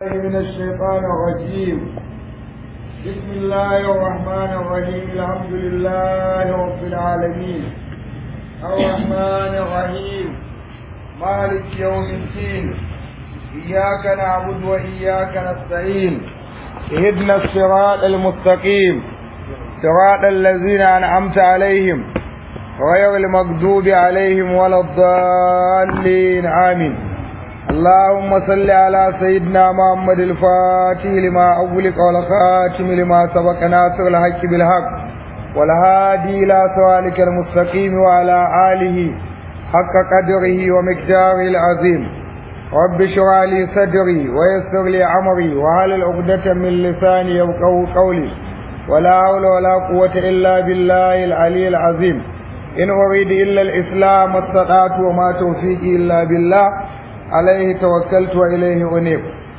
من الشيطان الرجيم بسم الله الرحمن الرحيم الحمد لله رب العالمين الرحمن الرحيم مالك يوم الدين إياك نعبد وإياك نستعين اهدنا الصراط المستقيم صراط الذين أنعمت عليهم غير المغضوب عليهم ولا الضالين آمين اللهم صل على سيدنا محمد الفاتح لما أغلق والخاتم لما سبق ناصر الحق بالحق والهادي إلى صراطك المستقيم وعلى آله حق قدره ومقداره العظيم رب اشرح لي صدري ويسر لي أمري وهل عقدة من لساني يفقهوا قولي ولا حول ولا قوة إلا بالله العلي العظيم إن أريد إلا الإسلام استطعت وما توفيقي إلا بالله عليه توكلت وإليه أنيب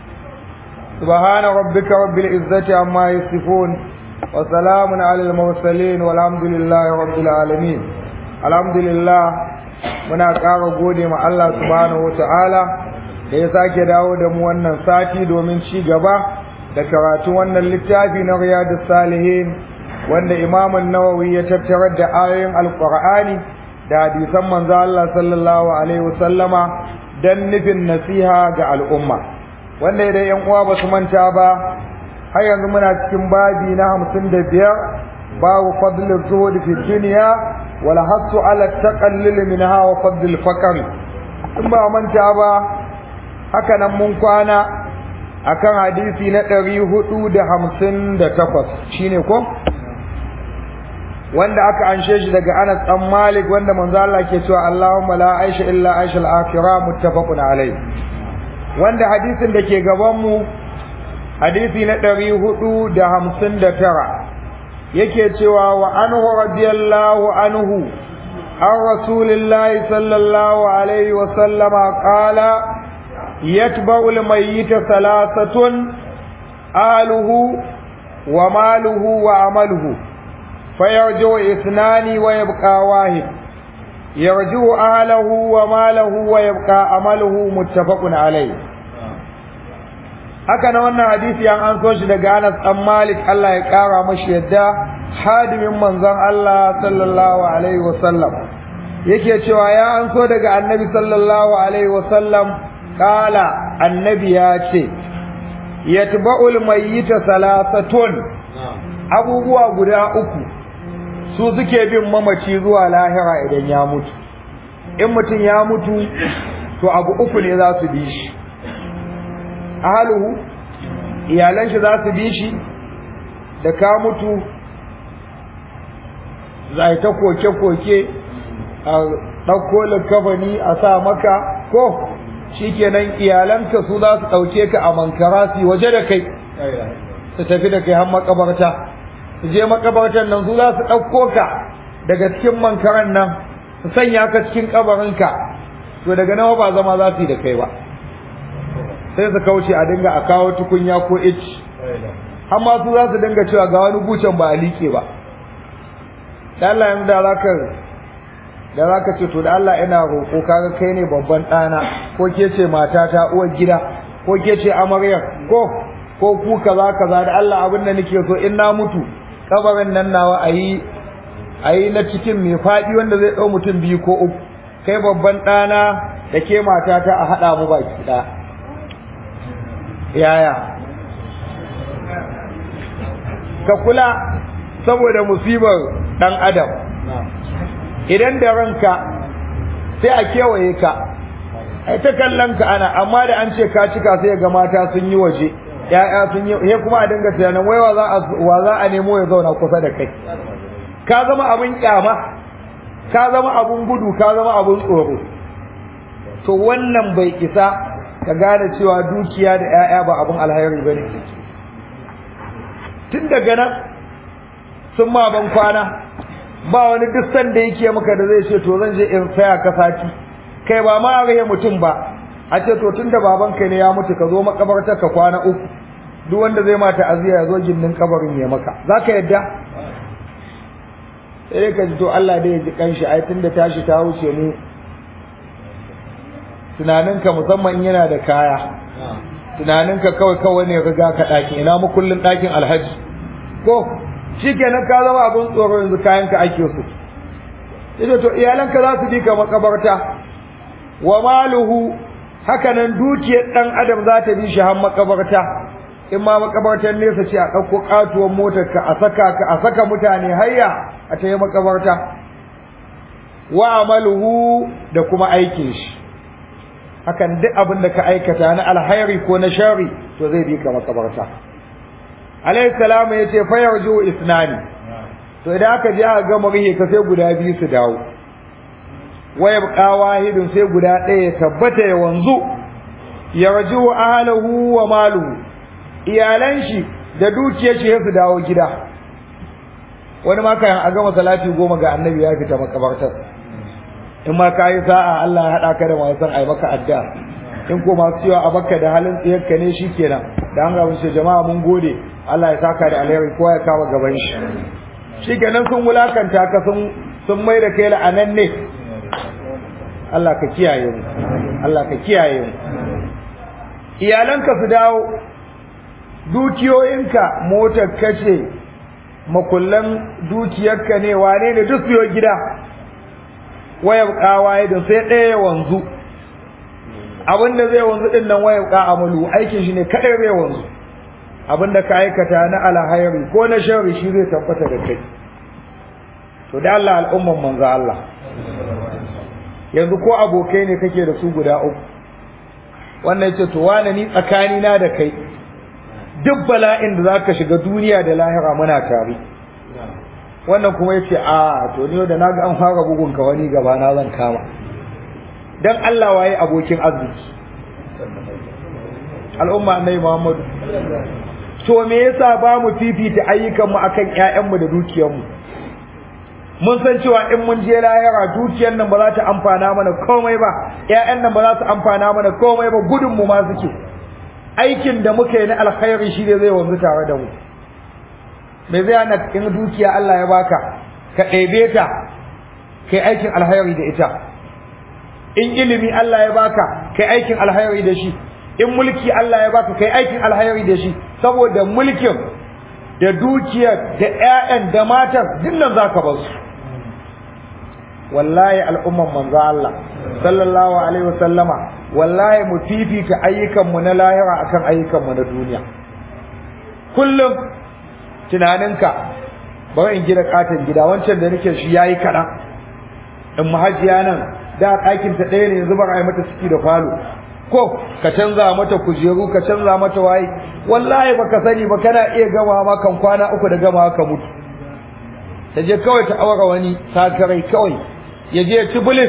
سبحان ربك رب العزة عما يصفون وسلام على المرسلين والحمد لله رب العالمين الحمد لله muna ƙara gode ma Allah subhanahu wata'ala da ya sake dawo da mu wannan sati domin ci gaba da karatu wannan littafi na riyadus salihin wanda imamun nawawi ya tattarar da ayoyin alqur'ani da hadisan manzo Allah sallallahu alaihi wasallama dan nufin nasiha ga al'umma wanda idan yan uwa ba su manta ba har yanzu muna cikin babi na hamsin da biyar babu fadlul zuhud fi dunya wal hasu ala taqallul minha wa fadlul faqr in ba manta ba haka nan mun kwana akan hadisi na ɗari hudu da hamsin da takwas shine ko wanda aka anshe shi daga Anas dan Malik wanda manzo Allah ke cewa Allahumma la aisha illa aisha al-akhirah muttafaqun alayh wanda hadisin da ke gaban mu hadisi na 459 yake cewa wa anhu radiyallahu anhu an rasulillahi sallallahu alaihi wa sallama qala yatba'u al-mayyita thalathatun ahluhu wa maluhu wa amaluhu فيرجع اثنان ويبقى واحد يرجع أهله وماله ويبقى عمله متفق عليه haka na wannan hadisi an an so shi daga Anas dan Malik Allah ya kara mashi yadda hadimin manzon Allah sallallahu alaihi wasallam yake cewa ya an so daga Annabi sallallahu alaihi wasallam kala annabi ya ce yatba'ul mayyita salasatun abubuwa guda uku su suke bin mamaci zuwa lahira idan ya mutu in mutum ya mutu to abu uku ne za su bi shi ahaluhu iyalan shi za su bi shi da ka mutu za ta koke-koke a ɗauko likafani a sa maka ko shikenan iyalanka su za su ɗauke ka a mankarasi waje da kai su tafi da kai har makabarta su je makabartar nan su za su ɗauko ka daga cikin mankaran nan su sanya ka cikin kabarinka to daga nawa ba zama za su yi da kai ba sai su kauce a dinga a kawo tukunya ko ich amma su za su dinga cewa ga wani bucen ba a liƙe ba da Allah yanzu da zaka da zaka ce to da Allah ina roƙo kaga kai ne babban ɗana ko ke ce matata uwar gida ko ke ce amaryar ko ko ku kaza kaza da Allah abin da nake so in na mutu kabarin nan nawa ayi ayi na cikin mai fadi wanda zai dau mutum biyu ko uku kai babban dana da ke matata a hada mu baki da yaya ka kula saboda musibar dan adam idan da ranka sai a kewaye ka ai ta kallon ka ana amma da an ce ka cika sai ga mata sun yi waje ya'ya sun yi he kuma a dinga tunanin wai wa za a wa za a nemo ya zauna kusa da kai ka zama abin kyama ka zama abun gudu ka zama abun tsoro to wannan bai isa ka gane cewa dukiya da ya'ya ba abun alhairi bane tun daga nan sun ma ban kwana ba wani duk sanda yake maka da zai ce to zan je in saya ka sati kai ba ma a mutum ba a ce to tunda babanka ne ya mutu ka zo makabartar ka kwana uku duk wanda zai ma ta'aziya ya zo gindin kabarin ya maka zaka yadda sai ka ji to Allah dai ya ji kanshi ai tunda tashi ta wuce ne tunaninka musamman yana da kaya tunaninka kawai kawai ne riga ka ɗakin ina makullin ɗakin alhaji ko shi kenan ka zama abin tsoro yanzu kayan ka ake su ita to iyalanka za su bi ka makabarta wa maluhu hakanan dukiyar ɗan adam za ta bi shi har makabarta in ma makabartar nesa ce a ɗauko ƙatuwar motar ka a saka ka a saka mutane hayya a ta yi makabarta wa amaluhu da kuma aikin shi hakan duk abin da ka aikata na alhairi ko na shari to zai bi ka makabarta alayhi salam ya ce fa yarju isnani to idan aka je aka gama rihe ka sai guda biyu su dawo wa yabqa wahidun sai guda ɗaya ya tabbata ya wanzu yarju ahlahu wa maluhu iyalan shi da dukiyar shi su dawo gida wani ma kayan a gama salati goma ga annabi ya fita makabartar in ma ka yi sa'a Allah ya haɗa ka da masu san ai maka addu'a in ko masu cewa a baka da halin tsiyarka ne shi kenan da an gabin shi jama'a mun gode Allah ya saka da alheri kowa ya kama gaban shi shi kenan sun wulakanta ka sun sun mai da kai la'anan ne Allah ka kiyaye mu Allah ka kiyaye mu iyalanka su dawo dukiyoyinka motar kace makullan dukiyarka ne wane ne duk siyo gida wayar kawaye da sai ɗaya ya wanzu abinda zai wanzu din nan wayar ka amalu aikin shi ne kadai zai wanzu abinda ka aikata na alhairi ko na sharri shi zai tabbata da kai to da Allah al'umman manzo Allah yanzu ko abokai ne kake da su guda uku wannan yace to wane ni tsakani na da kai duk bala'in da zaka shiga duniya da lahira muna tare wannan kuma yace a to ni da naga an fara bugun ka wani gaba na zan kama dan Allah waye abokin arziki al'umma annabi Muhammad to me yasa ba mu fifita ayyukan mu akan ƴaƴan mu da dukiyar mu mun san cewa in mun je lahira dukiyar nan ba za ta amfana mana komai ba ƴaƴan nan ba za su amfana mana komai ba gudun mu ma suke aikin da muka yi na alkhairi shi ne zai wanzu tare da mu me zai hana in dukiya Allah ya baka ka ɗebe ta kai aikin alkhairi da ita in ilimi Allah ya baka kai aikin alkhairi da shi in mulki Allah ya baka kai aikin alkhairi da shi saboda mulkin da dukiyar da ƴaƴan da matar dinnan zaka bar su wallahi al'umman manzo Allah sallallahu alaihi wasallama wallahi mu fifita ayyukan mu na lahira akan ayyukan mu na duniya kullum tunaninka bari in gina katon gida wancan da nake shi yayi kaɗan in mahajiya nan da ɗakin ta ɗaya ne yanzu ba a yi mata ciki da falo ko ka canza mata kujeru ka canza mata waye wallahi baka sani ba kana iya gama ma kan kwana uku da gama ka mutu ta je kawai ta aura wani sakarai kawai ya je ci bulis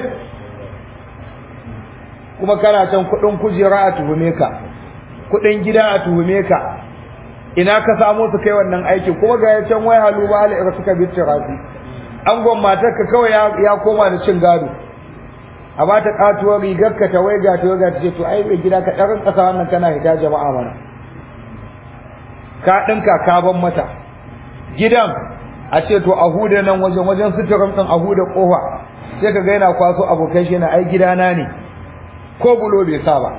kuma kana can kuɗin kujera a tuhume ka kuɗin gida a tuhume ka ina ka samo su kai wannan aiki kuma ga can wai halu ba ala suka bi rafi angon matarka kawai ya koma da cin gado a ba ta katuwar rigar ka ta waiga ta waiga ta ce to ai bai gida ka ɗarin ƙasa wannan kana hita jama'a mana ka ɗinka ka ban mata gidan a ce to a huda nan wajen wajen suturin ɗin a huda ƙofa sai ka ga yana kwaso abokai shi na ai gidana ne ko bulo bai sa ba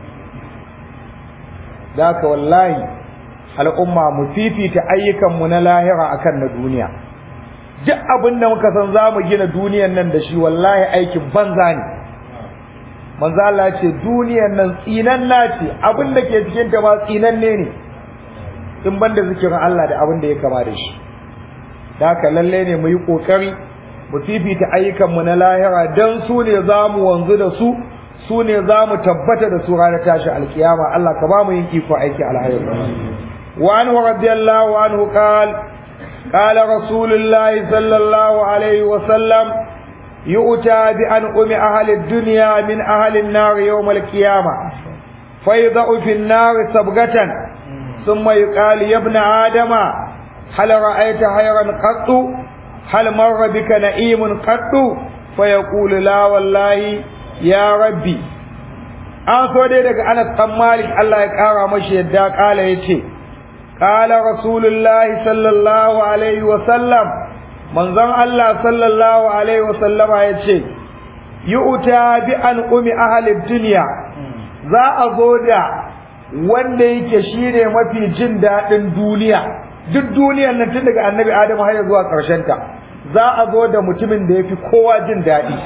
da haka wallahi al'umma mu fifita ayyukanmu na lahira akan na duniya duk abin da muka san za mu gina duniyan nan da shi wallahi aikin banza ne manzo Allah ce duniyan nan tsinanna ce abin da ke cikin ta ma tsinanne ne in banda zikirin Allah da abin da ya kama da shi da haka lalle ne mu yi kokari mu fifita ayyukan mu na lahira dan su ne za mu wanzu da su su ne za mu tabbata da su ranar tashi alkiyama Allah ka ba mu yin iko aiki alhairi wa anhu radiyallahu anhu qala قال رسول الله صلى الله عليه وسلم يؤتى بأنعم أهل الدنيا من أهل النار يوم القيامة فيضع في النار سبغة ثم يقال يا ابن آدم هل رأيت خيرا قط هل مر بك نعيم قط فيقول لا والله يا ربي an so dai daga Anas ɗan Malik Allah ya ƙara mashi yadda ƙala ya ce قال رسول الله صلى الله عليه وسلم من ظن الله صلى الله عليه وسلم يتشي يؤتى بأنعم أهل الدنيا za a zo da wanda yake shine mafi jin daɗin duniya duk duniyar nan tun daga annabi adamu har zuwa ƙarshen ta za a zo da mutumin da yafi kowa jin daɗi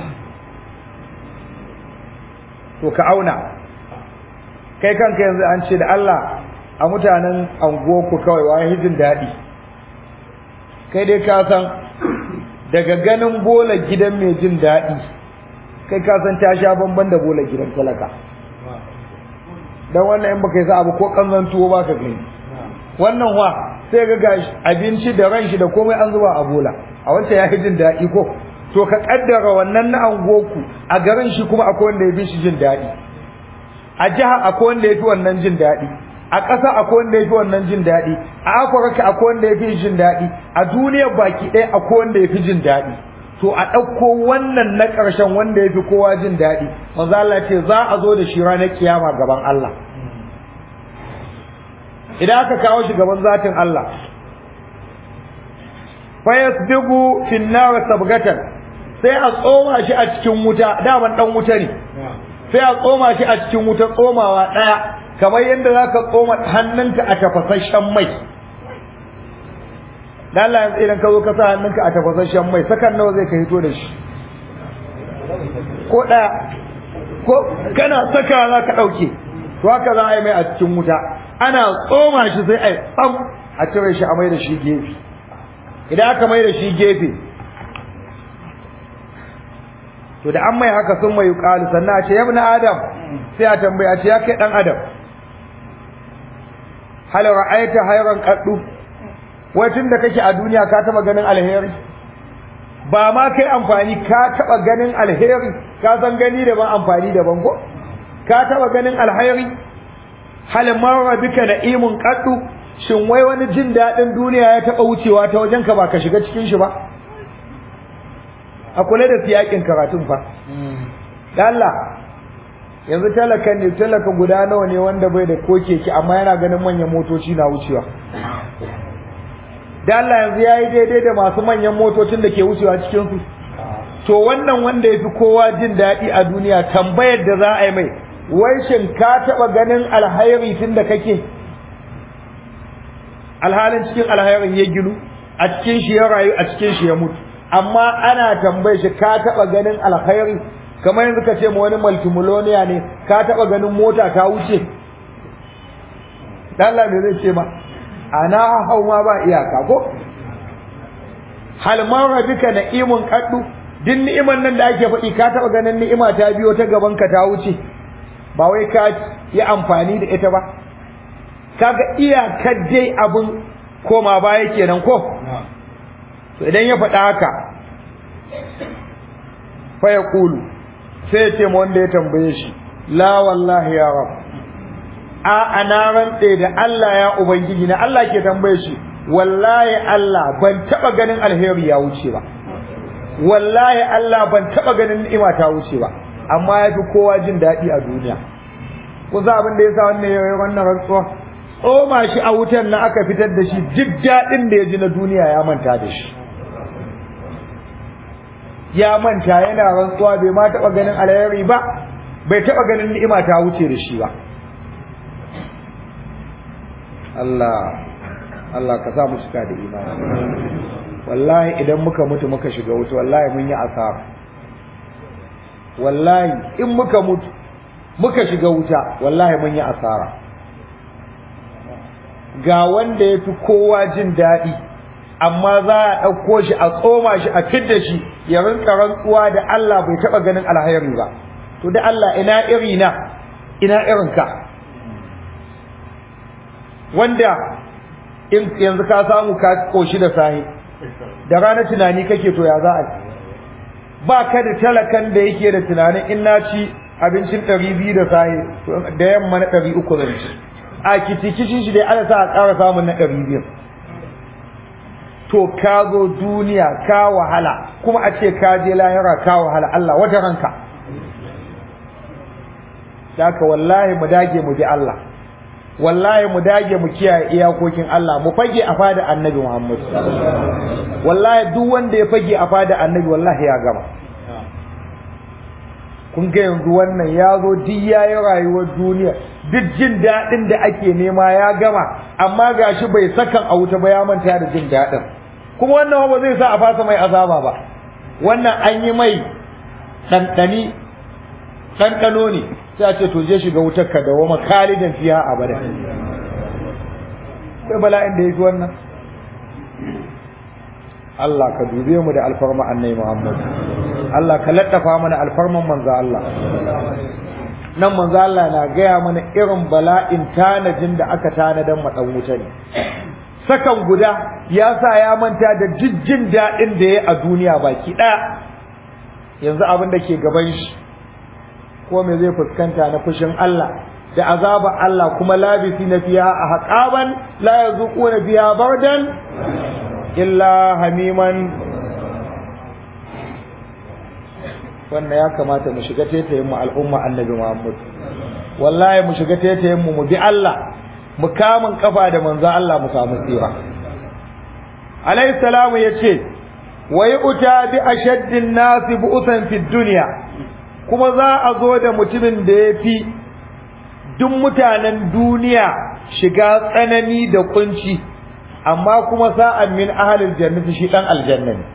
to ka auna kai kanka yanzu an ce da Allah a mutanen anguwarku kawai wa jin daɗi kai dai ka san daga ganin bola gidan mai jin daɗi kai ka san ta sha bamban da bola gidan talaka dan wannan in baka yi sa abu ko kanzan tuwo ba ka gani wannan wa sai ga ga abinci da ran shi da komai an zuba a bola a wancan ya jin daɗi ko to ka kaddara wannan na angoku a garin shi kuma akwai wanda ya fi shi jin daɗi a jiha akwai wanda ya fi wannan jin daɗi a ƙasa akwai wanda ya fi wannan jin daɗi a afirka akwai wanda ya fi jin daɗi a duniyar baki ɗaya akwai wanda ya fi jin daɗi to a ɗauko wannan na ƙarshen wanda ya fi kowa jin daɗi manzo Allah ce za a zo da shi ranar kiyama gaban Allah idan aka kawo shi gaban zatin Allah fa yasbigu fi nar sabgatan sai a tsoma shi a cikin wuta daman dan wuta ne sai a tsoma shi a cikin wuta tsomawa ɗaya kamar yadda za ka tsoma hannunka a tafasasshen mai da Allah yanzu idan ka zo ka sa hannunka a tafasasshen mai sakan nawa zai ka hito da shi ko ɗaya ko kana saka za ka ɗauke to haka za a yi mai a cikin wuta ana tsoma shi sai a yi tsam a cire shi a mai da shi gefe idan aka mai da shi gefe to da an mai haka sun mai yuqalu sannan a ce ya ibn adam sai a tambaya ce ya kai dan adam hal ra'aita hayran qaddu wai tunda kake a duniya ka taba ganin alheri ba ma kai amfani ka taba ganin alheri ka san gani da ban amfani da ban ko ka taba ganin alheri hal marra bika na'imun qaddu shin wai wani jin dadin duniya ya taba wucewa ta wajen ka ba ka shiga cikin shi ba a kula da siyakin karatun fa Allah yanzu talaka ne talaka guda nawa ne wanda bai da ko keke amma yana ganin manyan motoci na wucewa da Allah yanzu yayi daidai da masu manyan motocin da ke wucewa cikin su to wannan wanda yafi kowa jin daɗi a duniya tambayar da za a yi mai wai shin ka taɓa ganin alhairi tun da kake alhalin cikin alhairin ya ginu a cikin shi ya rayu a cikin shi ya mutu amma ana tambaye shi ka taba ganin alkhairi kamar yanzu ka ce ma wani multimillionaire ne ka taba ganin mota ta wuce dan Allah me zai ce ma ana hau ma ba iyaka ko hal marra bika na'imun qaddu din ni'iman nan da ake faɗi ka taba ganin ni'ima ta biyo ta gaban ka ta wuce ba wai ka yi amfani da ita ba kaga iyakar dai abun koma baya kenan ko to idan ya faɗa haka fa ya kulu sai ya ce ma wanda ya tambaye shi la wallahi ya rab a ana rantse da Allah ya ubangiji na Allah ke tambaye shi wallahi Allah ban taba ganin alheri ya wuce ba wallahi Allah ban taba ganin ni'ima ta wuce ba amma ya fi kowa jin daɗi a duniya ku za abin da ya sa wannan yayi wannan rantsuwa tsoma shi a wutar na aka fitar da shi duk daɗin da ya ji na duniya ya manta da shi ya manta yana rantsuwa bai ma taɓa ganin alheri ba bai taɓa ganin ni'ima ta wuce da shi ba Allah Allah ka sa mu cika da imani wallahi idan muka mutu muka shiga wuta wallahi mun yi asara wallahi in muka mutu muka shiga wuta wallahi mun yi asara ga wanda ya fi kowa jin daɗi amma za a ɗauko shi a tsoma shi a fidda shi ya rinka rantsuwa da Allah bai taɓa ganin alhairi ba to da Allah ina iri na ina irin ka wanda in yanzu ka samu ka koshi da sahi da rana tunani kake to ya za a ba ka da talakan da yake da tunanin in na ci abincin ɗari biyu da sahi da yamma na ɗari uku zan ci a kitikishin shi dai ana sa a ƙara samun na ɗari biyu to ka zo duniya ka wahala kuma a ce ka je lahira ka wahala Allah wata ranka haka wallahi mu dage mu bi Allah wallahi mu dage mu kiyaye iyakokin Allah mu fage a fada annabi Muhammad wallahi duk wanda ya fage a fada annabi wallahi ya gama kun ga yanzu wannan ya zo duk yayi rayuwar duniya duk jin daɗin da ake nema ya gama amma gashi bai sakan a wuta ba ya manta da jin daɗin kuma wannan ba zai sa a fasa mai azaba ba wannan an yi mai ɗanɗani ɗanɗano ne sai a ce to je shiga wutar ka da wama kalidan fiya abada kai bala'in da ya fi wannan Allah ka dube mu da alfarma annai Muhammad Allah ka laddafa mana alfarman manzo Allah nan manzo Allah na gaya mana irin bala'in tanajin da aka tanadan ma dan wuta ne sakan guda ya sa ya manta da jijjin daɗin da ya a duniya baki ɗaya yanzu abin da ke gaban shi ko me zai fuskanta na fushin Allah da azaba Allah kuma labisi na fiya a haƙaban la yazuquna fiya bardan illa hamiman wannan ya kamata mu shiga taitayin mu al'umma annabi Muhammad wallahi mu shiga taitayin mu mu bi Allah mu kamun kafa da manzo Allah mu samu tsira alayhi salamu yace wa yu'ta bi ashaddin nasi bu'than fid dunya kuma za a zo da mutumin da yafi duk mutanen duniya shiga tsanani da kunci amma kuma sa'an min ahalil jannati shi dan aljanna ne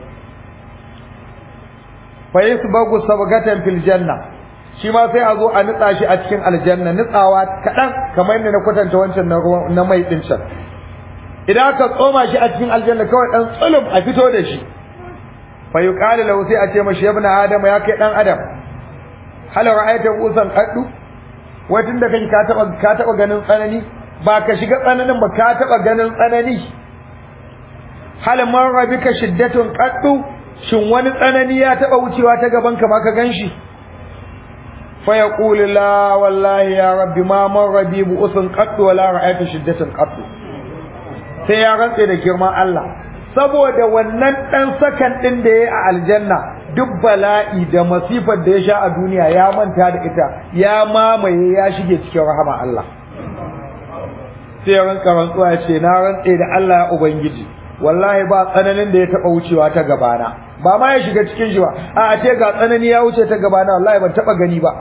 fa yasbagu sabgatan fil janna shi ma sai a zo a nitsa shi a cikin aljanna nitsawa kadan kamar yadda na kwatanta wancan na na mai din can idan aka tsoma shi a cikin aljanna kawai dan tsulum a fito da shi fa yuqalu lahu sai a ce mashi ibn adam ya kai dan adam hal ra'aita usan qaddu wai tunda kai ka taba ka taba ganin tsanani ba ka shiga tsananin ba ka taba ganin tsanani hal marra bika shiddatun qaddu shin wani tsanani ya taba wucewa ta gaban ka ma ka ganshi fa yaqulu la wallahi ya rabbi ma marra bi bu'usun qaddu wala ra'aytu shiddatan qaddu sai ya rantse da girman Allah saboda wannan dan sakan din da yayi a aljanna duk bala'i da masifar da ya sha a duniya ya manta da ita ya mamaye ya shige cikin rahama Allah sai ranka rantsuwa ya ce na rantse da Allah ya ubangiji wallahi ba tsananin da ya taba wucewa ta gabana ba ma ya shiga cikin shi ba a a ce ga tsanani ya wuce ta gabana wallahi ban taba gani ba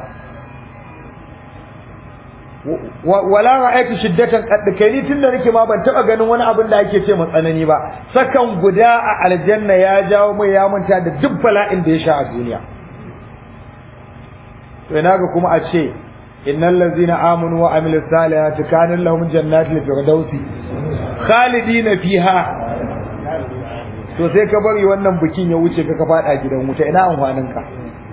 wala ra'aytu shiddatan qad kai ni tunda nake ma ban taba ganin wani abin da ake ce mu tsanani ba sakan guda a aljanna ya jawo mai ya manta da duk bala'in da ya sha a duniya to ina ga kuma a ce innal ladzina amanu wa amilus salihati kana lahum jannatul firdausi khalidina fiha to sai ka bari wannan bikin ya wuce ka ka fada gidan wuta ina amfanin ka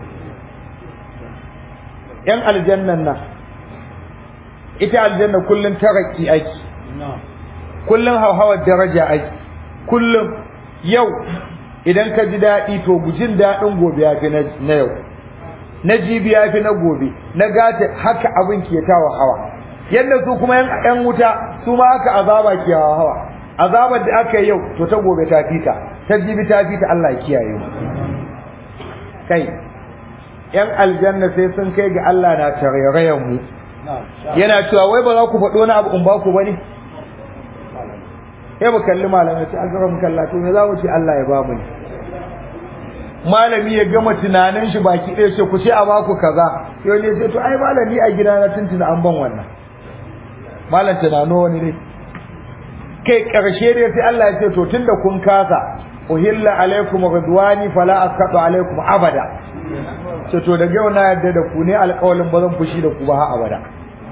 yan aljannan nan ita aljanna kullun taraki aiki kullun hauhawar daraja aiki kullun yau idan ka ji daɗi to gujin daɗin gobe ya fi na yau na jibi ya fi na gobe na gata haka abin ke tawa hawa yadda su kuma yan wuta su ma haka azaba ke hawa hawa azabar da aka yi yau to ta gobe ta fita ta jibi ta fita Allah ya kiyaye mu kai yan aljanna sai sun kai ga Allah na tarairayen mu yana cewa wai ba za ku faɗo wani abu in ba ku bane sai mu kalli malamai sai an mu kalla to me za mu ce Allah ya ba mu ne malami ya gama tunanin shi baki ɗaya ce ku ce a baku kaza yau ne ce to ai malami a gida na tuntuna an ban wannan malam tunano wani ne kai karshe dai sai Allah ya ce to tunda kun kasa uhilla alaikum ridwani fala asqatu alaikum abada ce to daga yau na yadda da ku ne alƙawalin ba zan fushi da ku ba har abada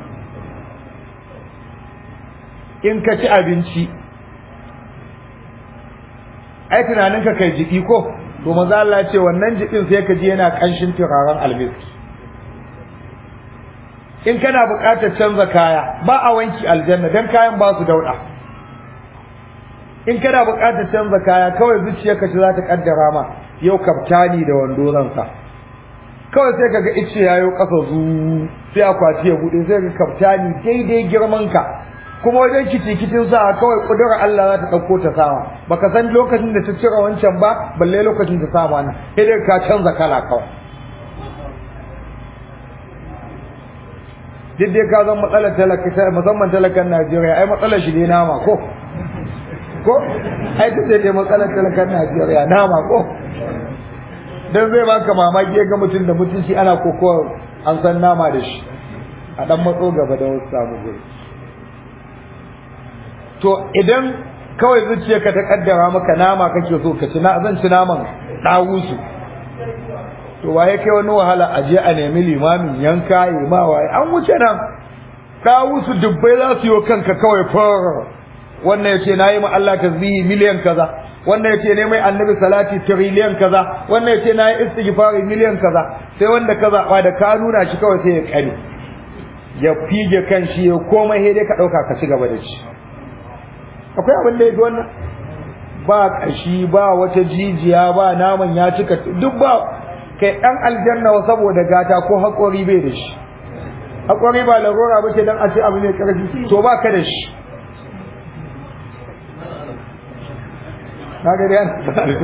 in ka ci abinci ai tunaninka kai jiki ko to maza Allah ce wannan jikin sai ka ji yana kanshin turaren almiski in kana buƙatar canza kaya ba a wanki aljanna dan kayan ba su dauɗa in kana buƙatar canza kaya kawai zuciyarka ce za ta kaddara ma yau kaftani da wando zan sa kawai sai kaga ice yayo ƙasa zu sai akwati ya bude sai ka kaftani daidai girman ka kuma wajen kicin sa kawai kudura Allah za ta ɗauko ta sama baka san lokacin da ta cire wancan ba balle lokacin ta sama nan sai dai ka canza kala kawai duk dai ka zan matsalar talaka musamman talakan Najeriya ai matsalar shi ne nama ko ko ai duk dai matsalar talakan Najeriya nama ko dan zai baka mamaki ga mutum da mutunci ana kokowa an san nama da shi a dan matso gaba da wasu samu guri to idan kawai zuciyarka ta kaddara maka nama kake so ka ci na zan ci naman dawusu to waye kai wani wahala a je a nemi limamin yanka yi ma waye an wuce nan dawusu dubbai za su yi kanka kawai far wannan yace nayi ma Allah tasbihi miliyan kaza wannan yace ne mai annabi salati trillion kaza wannan yace nayi istighfari miliyan kaza sai wanda ka zaba da ka nuna shi kawai sai ya kare ya fige kan shi ya komai sai dai ka dauka ka ci gaba da shi akwai abin da yake wannan ba kashi ba wata jijiya ba naman ya cika duk ba kai dan aljanna wa saboda gata ko hakori bai da shi hakori ba larura ba ce dan a ce abu ne karfi to ba ka da shi kaga dai an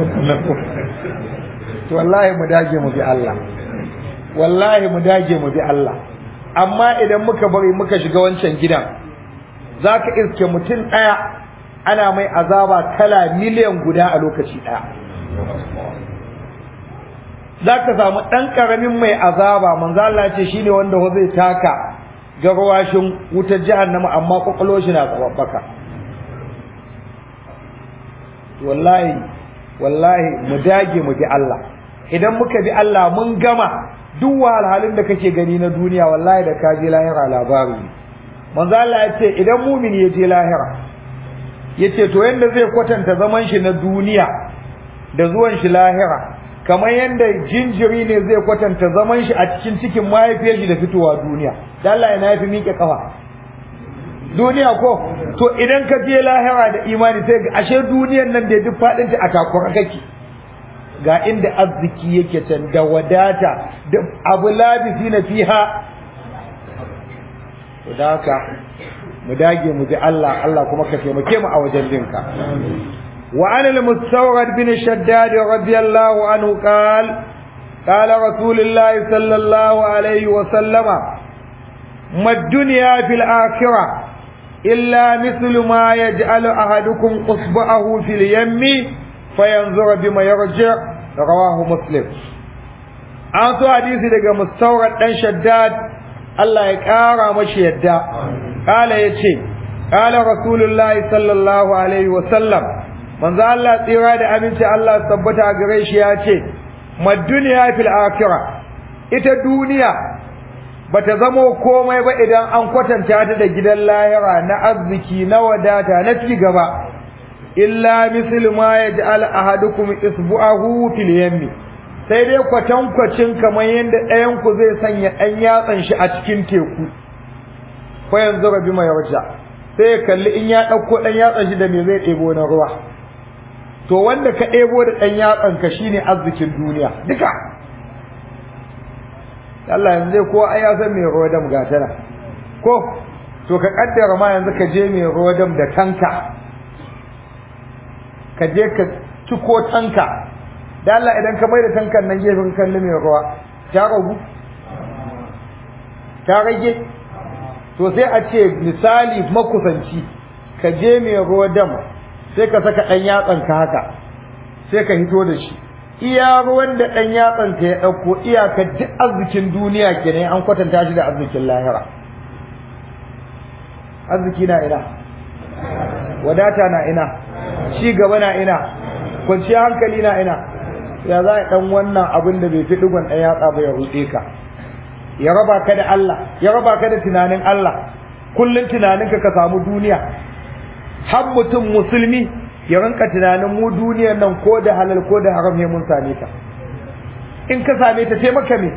to wallahi mu dage mu bi Allah wallahi mu dage mu bi Allah amma idan muka bari muka shiga wancan gidan zaka iske mutum daya ana mai azaba kala miliyan guda a lokaci daya zaka samu dan karamin mai azaba manzo Allah ce shine wanda ho zai taka garwashin wutar jahannama amma kokolo shi na tsababbaka wallahi wallahi mu dage mu bi Allah idan muka bi Allah mun gama duk wahalhalun da kake gani na duniya wallahi da ka je lahira labari manzo Allah ya ce idan mumini ya je lahira yace to yanda zai kwatanta zaman shi na duniya da zuwan shi lahira kamar yanda jinjiri ne zai kwatanta zaman shi a cikin cikin mahaifiyar shi da fitowa duniya dan Allah ya yafi miƙe kafa duniya ko to idan ka je lahira da imani sai ga ashe duniyar nan da duk fadin ta a takura kake ga inda arziki yake can da wadata da abu labisi na fiha to da haka mu dage mu ji Allah Allah kuma ka taimake mu a wajen dinka wa an al-mustawrad bin shaddad radiyallahu anhu qal قال رسول الله صلى الله عليه وسلم ما الدنيا في الآخرة إلا مثل ما يجعل أحدكم أصبعه في اليم فينظر بما يرجع رواه مسلم an so hadisi daga mustawrad dan shaddad Allah ya kara mashi yadda kala yace kala rasulullahi sallallahu alaihi wa sallam manzo Allah tsira da aminci Allah tabbata gare shi ya ce mad dunya fil akhirah ita duniya bata zamo komai ba idan an kwatanta ta da gidan lahira na arziki na wadata na ci gaba illa mislu ma yaj'al ahadukum isbu'ahu fil yammi sai dai kwatankwacin kamar yadda ɗayan ku zai sanya ɗan yatsan shi a cikin teku ko yanzu rabi mai warja sai ya kalli in ya ɗauko ɗan yatsan shi da me zai ɗebo na ruwa to wanda ka ɗebo da ɗan yatsan ka shine arzikin duniya duka Allah yanzu ko ai ya san me ruwa dam gatana ko to ka kaddara ma yanzu ka je me ruwa dam da tanka ka je ka ciko tanka da Allah idan ka mai da tankan nan gefen kalli mai ruwa ta ragu ta rage to sai a ce misali makusanci ka je mai ruwa dam sai ka saka ɗan yatsan ka haka sai ka hito da shi iya ruwan da ɗan yatsan ka ya ɗauko iyaka duk arzikin duniya kenan an kwatanta shi da arzikin lahira arziki na ina wadata na ina ci gaba na ina kwanciyar hankali na ina ya za a ɗan wannan abin da bai fi ɗigon ɗan yatsa ba ya ruɗe ka ya raba ka da Allah ya raba ka da tunanin Allah kullum tunaninka ka samu duniya har mutum musulmi ya rinka tunanin mu duniyar nan ko da halal ko da haram ne mun same ta in ka same ta sai maka me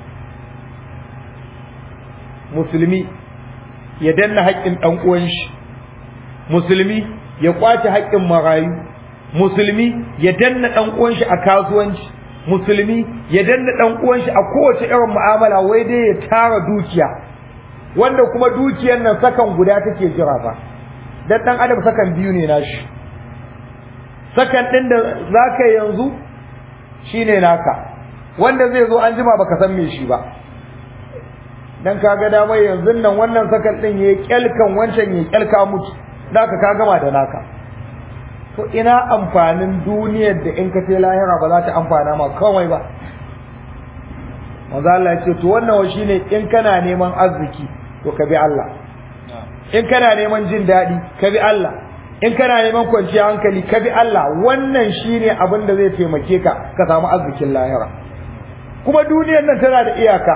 musulmi ya danna haƙƙin ɗan uwan shi musulmi ya kwace haƙƙin marayu musulmi ya danna ɗan uwan shi a kasuwanci musulmi ya danna ɗan uwan shi a kowace irin mu'amala wai dai ya tara dukiya wanda kuma dukiyar nan sakan guda take jira fa dan dan adam sakan biyu ne nashi sakan din da zaka yanzu shine naka wanda zai zo an jima baka san me shi ba dan kaga da mai yanzu nan wannan sakan din yayi kyalkan wancan yayi kyalka mutu zaka ka gama da naka to ina amfanin duniyar da in ka ce lahira ba za ta amfana ma kawai ba manzo Allah ya ce to wannan shine in kana neman arziki to ka bi Allah in kana neman jin daɗi ka bi Allah in kana neman kwanciyar hankali ka bi Allah wannan shine abin da zai taimake ka ka samu arzikin lahira kuma duniyar nan tana da iyaka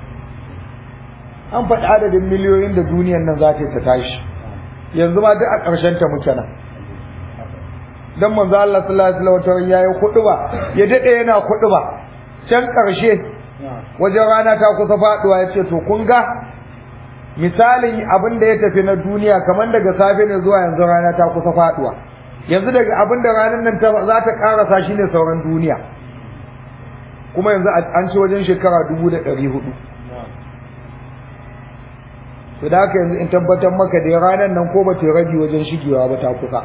an faɗi adadin miliyoyin da duniyar nan za ta tashi yanzu ma duk a ƙarshen ta muke nan dan manzo Allah sallallahu alaihi wasallam yayi kuɗuba ya dade yana kuɗuba can ƙarshe wajen rana ta kusa faduwa ya ce to kun ga misalin abin da ya tafi na duniya kamar daga safe ne zuwa yanzu rana ta kusa faduwa yanzu daga abin da ranar nan ta za ta karasa shi ne sauran duniya kuma yanzu an ci wajen shekara dubu da ɗari hudu to da haka yanzu in tabbatar maka da ranar nan ko ba ta rabi wajen shigewa ba ta kusa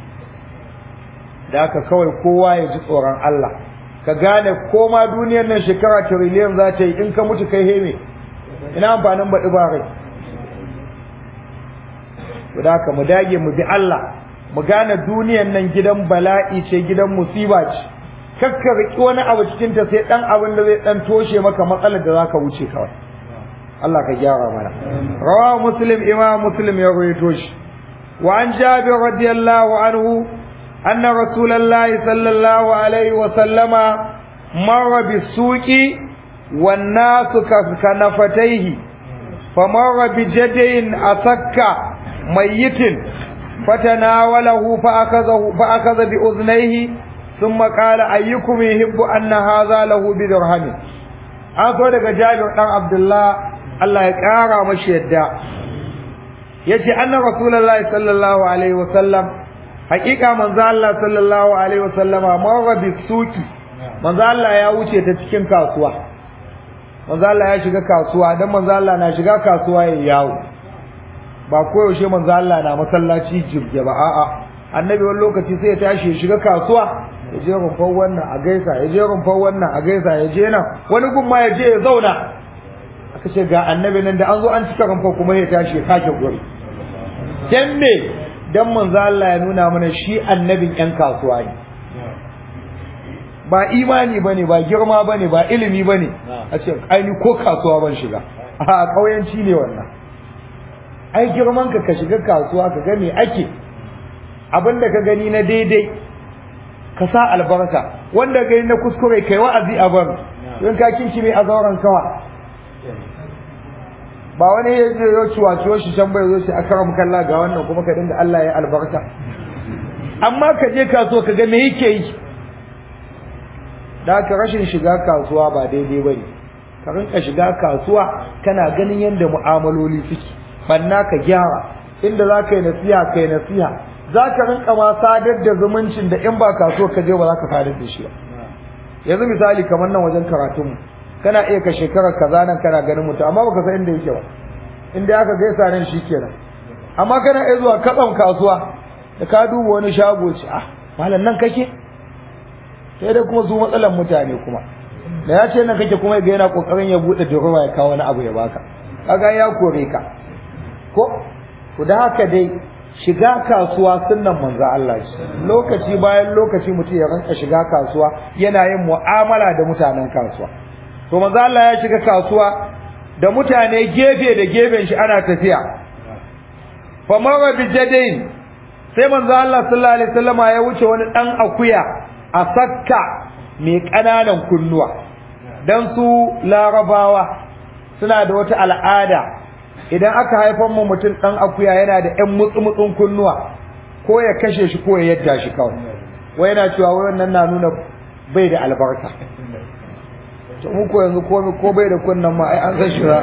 da haka kawai kowa ya ji tsoron Allah ka gane ko ma duniyar nan shekara tiriliyan za ta yi in ka mutu kai heme ina amfanin baɗi ba rai da haka mu dage mu bi Allah mu gane duniyar nan gidan bala'i ce gidan musiba ce kakka riki wani abu cikin ta sai dan abin da zai dan toshe maka matsalar da zaka wuce kawai Allah ka gyara mana rawa muslim imam muslim ya rawaito shi wa an jabir radiyallahu anhu anna rasulullahi sallallahu alaihi wa sallama marra bisuqi wan nasu kanafataihi famarra bijadain asakka mayyitin fatanawalahu fa'akazahu fa'akaza bi uznaihi thumma qala ayyukum yuhibbu anna hadha lahu bi dirham an so daga Jabir dan Abdullah Allah ya kara mashi yadda yace anna rasulullahi sallallahu alaihi wasallam hakika manzo Allah sallallahu alaihi wasallama marra bi suki manzo Allah ya wuce ta cikin kasuwa manzo Allah ya shiga kasuwa dan manzo Allah na shiga kasuwa ya yawo ba koyaushe manzo Allah na masallaci jirge ba a'a annabi wani lokaci sai ya tashi ya shiga kasuwa ya je rumfar wannan a gaisa ya je rumfar wannan a gaisa ya je nan wani gun ma ya je ya zauna aka ce ga annabi nan da an zo an cika rumfar kuma ya tashi ya sake guri dan me dan manzo Allah ya nuna mana shi annabin yan kasuwa ne ba imani bane ba girma bane ba ilimi bane a ce ai ni ko kasuwa ban shiga a kauyanci ne wannan ai girman ka ka shiga kasuwa ka ga me ake abinda ka gani na daidai ka sa albarka wanda gani na kuskure kai wa'azi a bar don ka kinki mai azauran kawa ba wani ya je ya ciwa ciwo shi can bai zo shi akaram kalla ga wannan kuma ka dinga Allah ya albarka amma ka je kasuwa ka ga me yake yi da ka rashin shiga kasuwa ba daidai bane ka rinka shiga kasuwa kana ganin yadda mu'amaloli suke banna ka gyara inda za ka yi nasiha ka yi nasiha za ka rinka ma sadar da zumuncin da in ba kasuwa ka je ba za ka sadar da shi ba yanzu misali kamar nan wajen karatunmu kana iya ka shekarar kaza nan kana ganin mutum amma baka san inda yake ba inda aka gaisa nan shikenan amma kana iya zuwa katsan kasuwa da ka duba wani shago ce ah malam nan kake sai dai kuma su matsalan mutane kuma da ya ce nan kake kuma ga yana kokarin ya bude durowa ya kawo wani abu ya baka kaga ya kore ka ko ku da haka dai shiga kasuwa sunnan manzo Allah lokaci bayan lokaci mutum ya ranka shiga kasuwa yana yin mu'amala da mutanen kasuwa to manzo Allah ya shiga kasuwa da mutane gefe da gefen shi ana tafiya fa mara bi jadain sai manzo Allah sallallahu alaihi wasallama ya wuce wani dan akuya a sakka mai kananan kunnuwa dan su larabawa suna da wata al'ada idan aka haifar mu mutum dan akuya yana da ƴan mutsumutsun kunnuwa ko ya kashe shi ko ya yadda shi kawai wai yana cewa wai wannan na nuna bai da albarka to mu ko yanzu ko ko bai da kunnan ma ai an san shi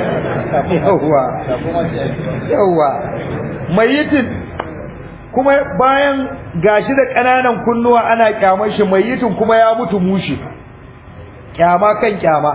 yawa yawa mayitin kuma bayan gashi da ƙananan kunnuwa ana kyamar shi mayitin kuma ya mutu mushi kyama kan kyama